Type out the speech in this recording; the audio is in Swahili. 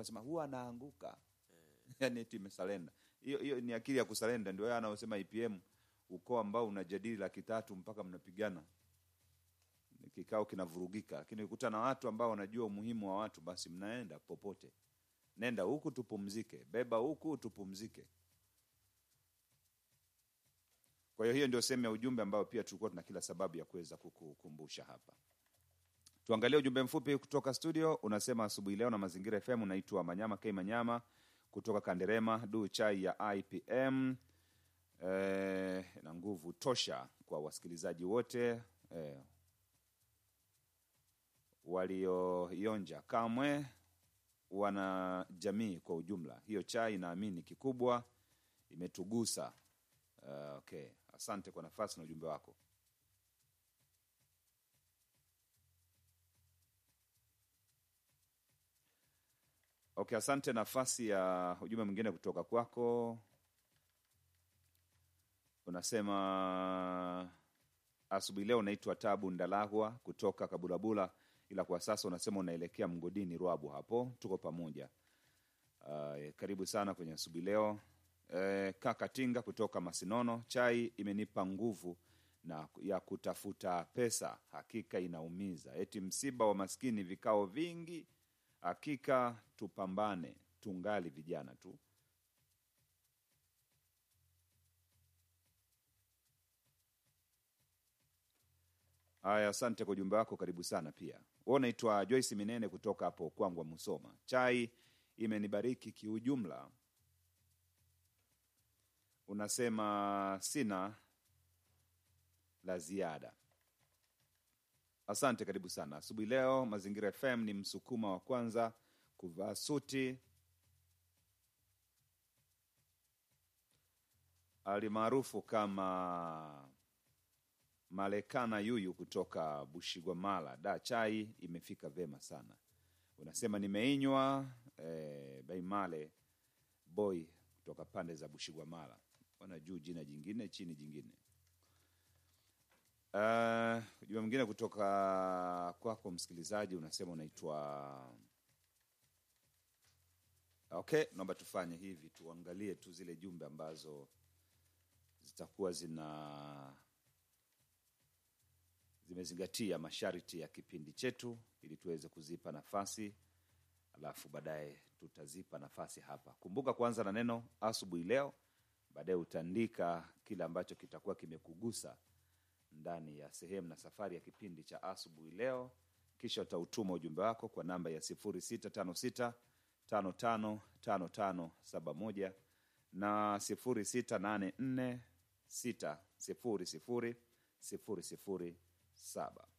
wasema huwa anaanguka yani eti imesalenda. Hiyo hiyo ni akili ya kusalenda, ndio yeye anaosema IPM, ukoo ambao unajadili laki tatu mpaka mnapigana, kikao kinavurugika. Lakini ukikuta na watu ambao wanajua umuhimu wa watu, basi mnaenda popote. Nenda huku tupumzike, beba huku tupumzike. Kwa hiyo hiyo ndio sehemu ya ujumbe ambao pia tulikuwa tuna kila sababu ya kuweza kukukumbusha hapa. Tuangalie ujumbe mfupi kutoka studio. Unasema asubuhi leo na Mazingira FM, unaitwa Manyama K Manyama kutoka Kanderema, du chai ya IPM eh, na nguvu tosha kwa wasikilizaji wote eh, walioionja kamwe wana jamii kwa ujumla. Hiyo chai naamini kikubwa imetugusa. Uh, okay, asante kwa nafasi na ujumbe wako. Okay, asante. Nafasi ya ujumbe mwingine kutoka kwako, unasema asubuhi leo unaitwa Tabu Ndalahwa kutoka Kabulabula, ila kwa sasa unasema unaelekea mgodini Rwabu. Hapo tuko pamoja. Uh, karibu sana kwenye asubuhi leo. Eh, kaka Tinga kutoka Masinono, chai imenipa nguvu na ya kutafuta pesa, hakika inaumiza. Eti msiba wa maskini, vikao vingi, hakika tupambane, tungali vijana tu. Haya, asante kwa ujumbe wako, karibu sana pia. Wewe unaitwa Joyce Minene kutoka hapo Kwangwa, Musoma. Chai imenibariki kiujumla. Unasema sina la ziada. Asante, karibu sana asubuhi leo. Mazingira FM ni msukuma wa kwanza kuvaa suti alimaarufu kama Malekana Yuyu kutoka Bushigwamala. Da, chai imefika vema sana. Unasema nimeinywa. Eh, Baimale boy kutoka pande za Bushigwamala, wana juu jina jingine chini jingine. Uh, ujumbe mwingine kutoka kwako msikilizaji, unasema unaitwa okay. Naomba tufanye hivi, tuangalie tu zile jumbe ambazo zitakuwa zina zimezingatia masharti ya kipindi chetu ili tuweze kuzipa nafasi, alafu baadaye tutazipa nafasi hapa. Kumbuka kuanza na neno asubuhi leo, baadaye utaandika kile ambacho kitakuwa kimekugusa ndani ya sehemu na safari ya kipindi cha asubuhi leo, kisha utautuma ujumbe wako kwa namba ya 0656 555571 na 0684 600 007.